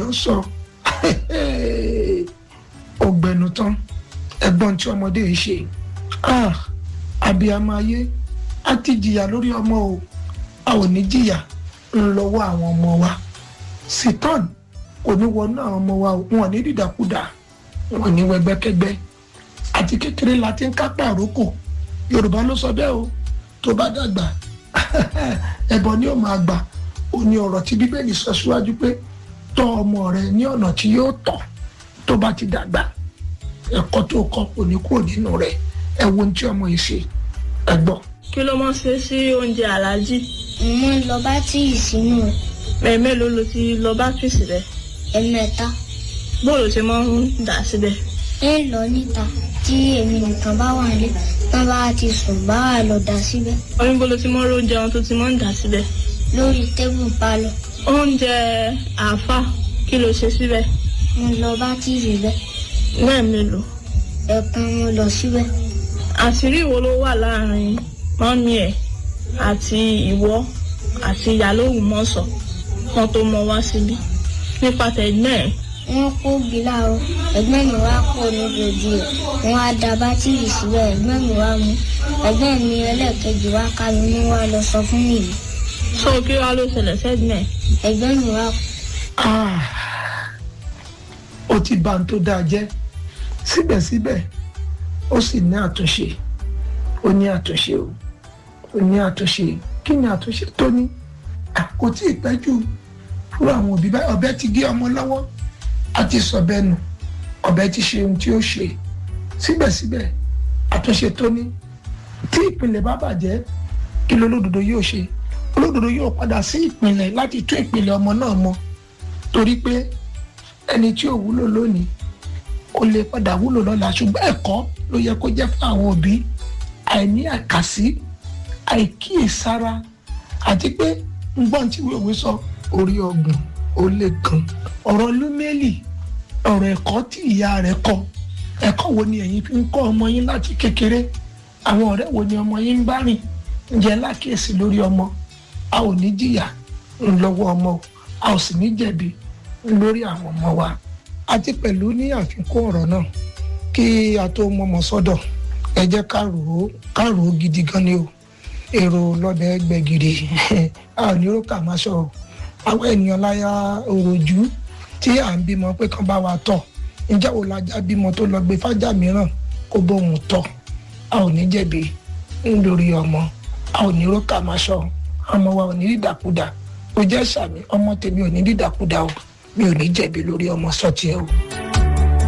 ń sọ ọgbẹnu tán ẹ̀gbọ́n tí ọmọdé yìí ṣe ah abiyamọ ayé a ti jìyà lórí ọmọ o a ò ní jìyà ńlọ́wọ́ àwọn ọmọ wa sitan kò ní wọnú àwọn ọmọ wa o wọn ò ní dídàkudà wọn ò ní wẹgbẹkẹgbẹ àti kékeré la ti ń kápá àrókò yorùbá ló sọ bẹ́ẹ̀ o tó bá dàgbà ẹbọ ni ó máa gbà ó ní ọ̀rọ̀ tí bíbélì sọ síwájú pé tọ́ ọmọ rẹ ní ọ̀nà tí yóò tọ́ tó bá ti dàgbà ẹ̀kọ́ tó kọ́ kò ní kúrò nínú rẹ̀ ẹ wo ohun tí ọmọ yìí ṣe ẹ gbọ́. kí ló máa ń ṣe sí oúnjẹ aláàjì mo ń lọ bátìrì sínú rẹ̀ mẹ́ẹ̀mélòó ló ti lọ bátìrì síbẹ̀ ẹ̀mẹ́ta bóòlù ṣe máa ń dà síbẹ̀ ń lọ níta tí èmi nìkan bá wà nílé tán bá ti sùn bá wà lọ dà síbẹ̀ oníbo ló ti máa ń róúnjẹ wọn tó ti máa ń dà síbẹ̀ lórí tébù pálọ̀ oúnjẹ àáfà kí ló ṣe síbẹ̀ mo lọ bátìrì bẹ́ẹ̀ mẹ́ẹ̀mélòó ẹ̀kan mo lọ síbẹ̀ àṣírí wo ló wà láàrin mọ́mí ẹ̀ àti ìwọ àti ìyálóhùn mọ́sọ̀ kan tó mọ wá síbí nípa tẹ̀gbẹ́ ẹ̀ wọ́n kó gíla o ẹ̀gbọ́n mi wá kó níbi òdi ẹ̀ wọ́n á da bátìrì síbẹ̀ ẹ̀gbọ́n mi wá mú ẹ̀gbọ́n mi ẹlẹ́ẹ̀kejì wá ká mi mú wá lọ sọ fún mi yìí sọ kí wàá ló ṣẹlẹ̀ sẹ́gbẹ́ ẹ̀ ẹ̀gbọ́n mi wá Ah, ó ti bà ń tó dáa jẹ́ síbẹ̀síbẹ̀ ó sì ní àtúnṣe ó ní àtúnṣe o ó ní àtúnṣe kí ni àtúnṣe tó ní À, kò tí ì pẹ́ jù fúra àwọn òbí báyìí ọ̀bẹ ti gé ọmọ lọ́wọ́ a ti sọ̀bẹ nù ọ̀bẹ ti ṣe ohun tí ó ṣe síbẹ̀síbẹ̀ àtúnṣe tó ní tí ìpìlẹ̀ bá bàjẹ́ kí lolódodo yóò ṣe olódodo yóò padà sí ìpìlẹ̀ láti tún ìpìlẹ̀ ọmọ náà mọ́ torí pé ẹni tí ò wúlò lónìí ó lè padà wúlò lọ́la ṣùgbọ́n ẹ̀kọ́ ló yẹ kó jẹ́ fún àwọn òbí àìní àkàsí àìkíyèsára àti pé ngbọ́n tí wíwèé sọ orí ọgbọ̀n ó lè kan ọ̀rọ̀ lúmẹ́lì ọ̀rọ̀ ẹ̀kọ́ tí ìyá rẹ̀ kọ́ ẹ̀kọ́ wo ni ẹ̀yin fi ń kọ́ ọmọ yín láti kékeré àwọn ọ̀rẹ́ wo ni ọmọ yín ń bá rìn ǹjẹ́ lákèésí lórí ọmọ a ò ní jìyà ńlọ́wọ́ ọmọ o a ò sì ní jẹ̀bi lórí àwọn ọmọ wa àti pẹ̀lú ní àfikún ọ̀rọ̀ náà kí a tó mọmọ sọ́dọ̀ ẹ jẹ́ ká rò ó ká rò ó gidi gan ni o èrò lọ́bẹ̀ gbẹ̀gìrì a ò ní ró kà má sọ o àwọn ènìyàn láyà òròjú tí à ń bímọ pé kán bá wa tọ̀ ǹjẹ́ wo lajá bímọ tó lọ gbé fájà mìíràn kó bóun tọ̀ a ò ní jẹ̀bi lórí ọmọ a ò ní ró kà má sọ ọmọ wa ò ní dídàkudà ó jẹ́ sàmì ọmọ tèmi ò ní dídàkudà o mi ò ní jẹ̀bi lórí ọmọ sọ́tì ẹ o.